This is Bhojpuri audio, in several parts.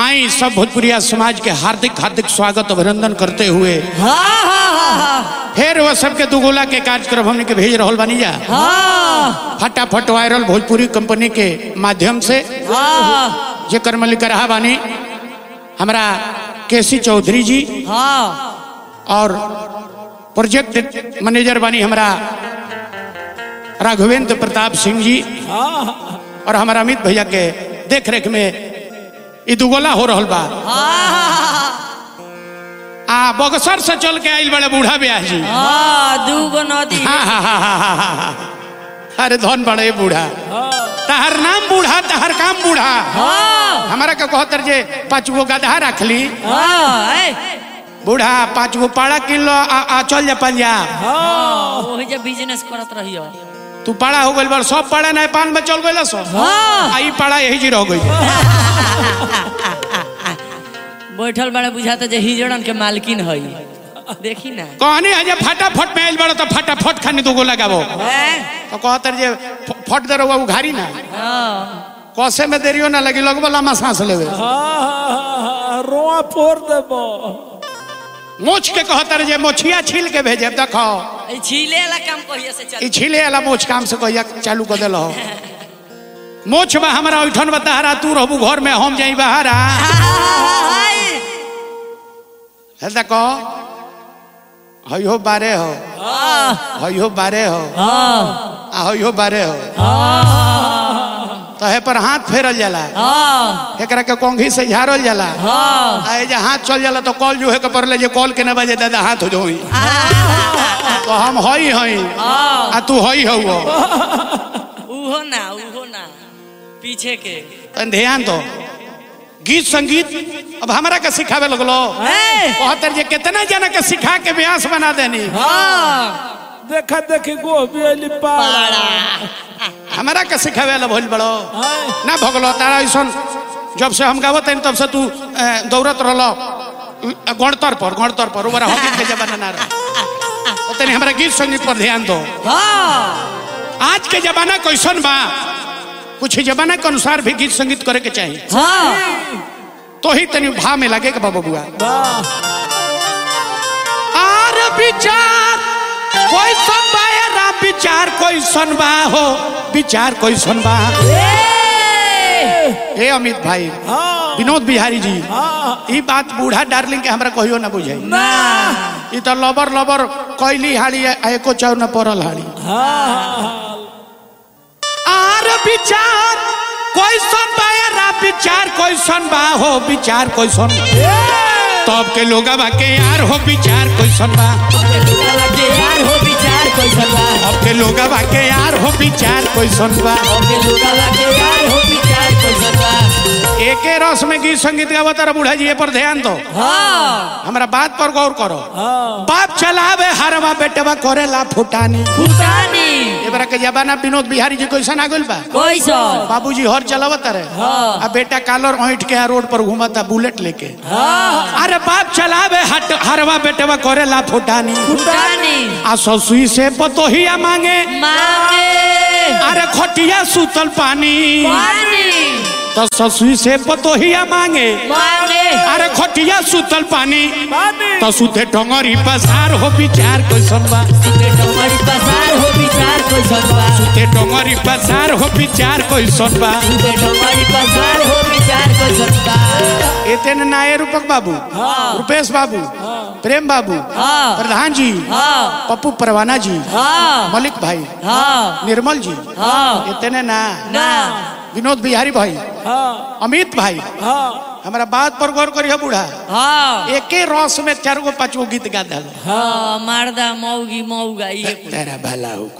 आई सब भोजपुरिया समाज के हार्दिक हार्दिक स्वागत अभिनंदन करते हुए हाँ हाँ हाँ हाँ फिर वो सबके दुगोला के कार्यक्रम हमने के भेज रहल बानी जा हाँ फटाफट वायरल भोजपुरी कंपनी के माध्यम से हाँ जेकर मलिक रहा बानी हमारा केसी चौधरी जी हाँ और प्रोजेक्ट मैनेजर बानी हमारा राघवेंद्र प्रताप सिंह जी और हमारा अमित भैया के देख रेख में ई दुगोला हो रहल बा आ बक्सर से चल के आइल बड़े बूढ़ा ब्याह जी हाँ दूगो नदी हाँ हाँ हाँ हाँ हाँ हाँ हाँ अरे धन बड़े बूढ़ा तहर नाम बूढ़ा तहर काम बूढ़ा हाँ हमारा के कहतर जे पाँच गो गधा रखली हाँ ए, बूढ़ा पाँच गो पाड़ा किन लो आ, आ चल जा पंजाब हाँ वही जब बिजनेस करत रहियो तू पाड़ा हो गइल बड़ सब पाड़ा नहीं पान में चल गइल सो हाँ आई पाड़ा यही जी रह गई बैठल बड़े बुझाता जे हिजड़न के मालकिन हई देखी ना कहनी है जे फटाफट में आइल बड़ा तो फटाफट खानी दो गो लगाबो हैं? तो कहतर जे फ- फट दे रहुआ उघारी ना हाँ कसे में देरियो ना लगी लगबो लम्बा सांस लेवे रोआ फोड़ देबो मोछ के कहतर जे मोछिया छील के भेजे देखो ई छीले वाला काम कहिए से चल ई छीले वाला मोछ काम से कहिया चालू कर देलो मोछ बा हमरा ओइठन बताहरा तू रहबू घर में हम जाई बहारा है देखो हयो बारे हो हयो बारे हो आ हयो बारे हो तो हे पर हाथ फेरल जाला एकरा के कोंघी से झाड़ल जाला आ ए जे हाथ चल जाला तो कॉल जो है के परले जे कॉल के न बजे दादा हाथ हो जोई तो हम हई हई आ तू हई हो उहो ना उहो ना पीछे के तन ध्यान दो गीत संगीत अब हमरा के सिखावे लगलो हैं? कहतर जे कितना जना के सिखा के व्यास बना देनी हाँ देखा देखी गोभी अली पाड़ा हमरा के सिखावे ला भइल बड़ो हाय। ना भगलो तारा ऐसन जब से हम गावत हन तब से तू अ, दौड़त रहलो अ, गणतर पर गणतर पर ओबरा हॉकी के जमाना ना रह तो तनी हमरा गीत संगीत पर ध्यान दो हाँ आज के जमाना कैसन बा कुछ जमाना के अनुसार भी गीत संगीत करे के चाहिए हाँ तो ही तनी भाव में लगे के बाबा बुआ वाह आर विचार कोई सन बा ए राम विचार कोई सन बा हो विचार कोई सन बा ए! हे अमित भाई हाँ विनोद बिहारी जी हाँ ई बात बूढ़ा डार्लिंग के हमरा कहियो ना बुझाई ना ई तो लबर लबर कैली हाड़ी आ एको चाउ न पड़ल हाड़ी हाँ आर विचार कोई सन बा ए राम विचार कोई सन बा हो विचार कोई सन तब के लोगा बा के यार हो विचार कोई सन बा यार हो विचार कोई सलवा अब के लोगा बा के यार हो विचार कोई सन बा ओके लुका लगे यार हो विचार कोई सलवा एके रस में गीत संगीत गावा तारा बूढ़ा जी ए पर ध्यान दो हाँ हमरा बात पर गौर करो हाँ बाप चलावे हरवा बेटवा करेला फुटानी फुटानी एबरा के जमाना विनोद बिहारी जी कैसन आ गइल बा कोई सन बाबूजी हर चलावत रहे हाँ। आ बेटा कालर ऐंठ के आ रोड पर घुमाता बुलेट लेके हाँ अरे बाप चलावे हट हरवा बेटवा करेला फुटानी फुटानी आ ससुई से पतोहिया मांगे मांगे अरे खटिया सुतल पानी पानी तो ससुई से पतोहिया मांगे मांगे अरे खटिया सुतल पानी पानी तो सुते टंगरी पसार हो विचार कैसन बा सुते टमारी पसार हो विचार कोई सलवा सुते टंगरी पसार हो विचार कैसन बा सुते टमारी पसार हो विचार कोई सलवा एतन नाये रूपक बाबू रुपेश बाबू प्रेम बाबू हाँ। प्रधान जी हाँ पप्पू परवाना जी हाँ मलिक भाई हाँ निर्मल जी हाँ इतने ना ना विनोद बिहारी भाई हाँ अमित भाई हाँ हमारा बात पर गौर करिए बूढ़ा हाँ एके रस में चार गो पाँच गो गीत गा दल हाँ मारदा मौगी मौगा ये कुल। तेरा भला हो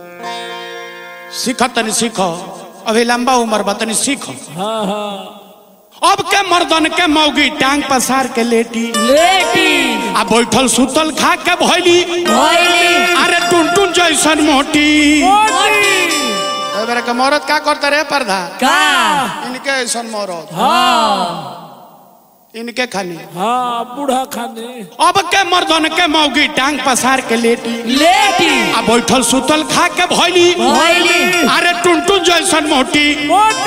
सीख तनी सीखो अभी लंबा उम्र बा तनी सीखो हाँ हाँ अब के मर्दन के मौगी टांग पसार के लेटी लेटी आ बैठल सुतल खा के भैली भइली अरे टुन टुन जैसन मोटी मोटी तो मेरे के मौरत का करते रहे पर्दा का इनके ऐसन मौरत हाँ इनके खाली हाँ बूढ़ा खाने अब के मर्दन के मौगी टांग पसार के लेटी लेटी आ बैठल सुतल खा के भैली भइली अरे टुन टुन जैसन मोटी मोटी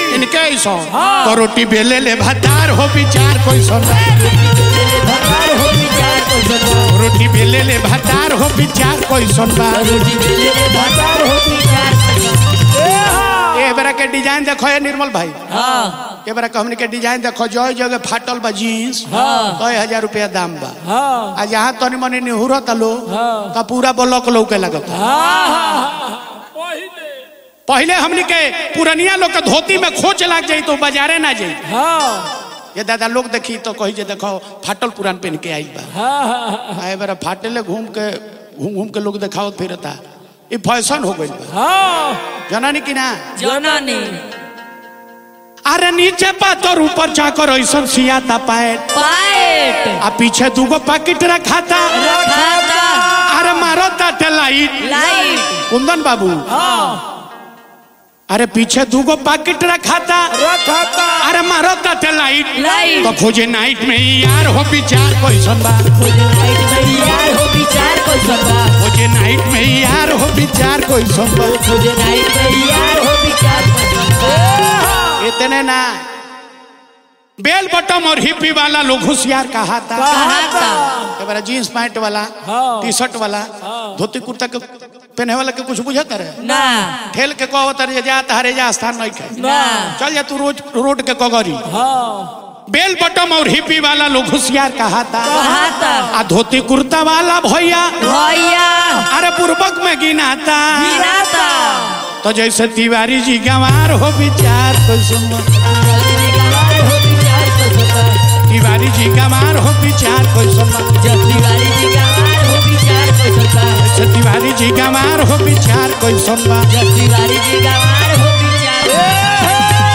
इनके ऐसा तो रोटी बेले ले भतार हो विचार कोई सुना भगवान हो विचार को सुनवा रोटी बेले ले भतार हो विचार कोई सुनबा रोटी बेले रे भगवान हो विचार को सुनवा ए बेरा के डिजाइन देखो ये निर्मल भाई हाँ ए बेरा के हमने के डिजाइन देखो जो जगह फाटल बा जीन्स हाँ। तो हजार रुपया दाम बा हाँ आ जहाँ तनी मनी निहुरत लो हाँ। तो पूरा ब्लॉक लौके लगता हाँ हाँ पहले पहले हमने के पुरनिया लोग के धोती में खोच लग जाई तो बाजारे ना जाई हाँ ये दादा लोग देखी तो कही जे देखो फाटल पुरान पहन के आई बा हाँ हाँ आए बार फाटले घूम के घूम घूम के लोग दिखावत फिरता ये फैशन हो गई बा हाँ जननी की ना जननी अरे नीचे पातर ऊपर चाकर ऐसा सियाता पाए पाएट आ पीछे दूगो पैकेट रखा था रखाता अरे मारो ताटे लाइट लाइट कुंदन बाबू हाँ अरे पीछे दूगो पैकेट रखा था रखा था अरे मारो ताटे लाइट लाइट तो खोजे नाइट में ही यार हो विचार कोई सुनबा खोजे लाइट में यार हो विचार को सुनवा खोजे नाइट में ही यार हो विचार कोई सुनबा खोजे लाइट में यार हो विचार को सुनवा इतने ना बेल बटम और हिप्पी वाला लोग होशियार कहा था कहा था ये बारा जीन्स पैंट वाला हाँ। टी शर्ट वाला धोती कुर्ता के पहने वाला के कुछ बुझत रहे ना ठेल के कहो तर जा तहरे जा स्थान नहीं खाए ना चल जा तू रोज रोड के कगरी हाँ बेल बटम और हिप्पी वाला लोग होशियार कहा था कहा था आ धोती कुर्ता वाला भैया भैया अरे पूर्वक में गिनाता गिराता तो जैसे तिवारी जी गंवार हो विचार तो सुनो जल्दी गवार हो विचार को सुनवा तिवारी जी गंवार हो विचार कोई सुनो जब तिवारी जी गवार हो विचार को सुनवा जैसे तिवारी जी गंवार हो विचार कोई सुनबा जब तिवारी जी गवार हो विचार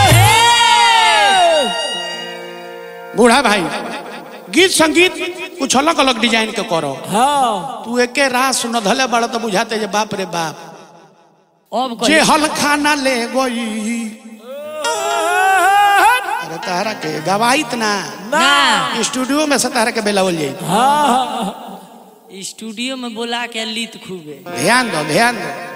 बूढ़ा भाई गीत संगीत कुछ अलग अलग डिजाइन के करो हाँ तू एके रात सुन धले बड़ तो बुझाते जे बाप रे बाप अब जे कहिए हल खाना ले गई अरे तारा के गवाइत ना ना स्टूडियो में से तारा के बेलावल जाई हाँ स्टूडियो में बोला के लीत खूबे ध्यान दो ध्यान दो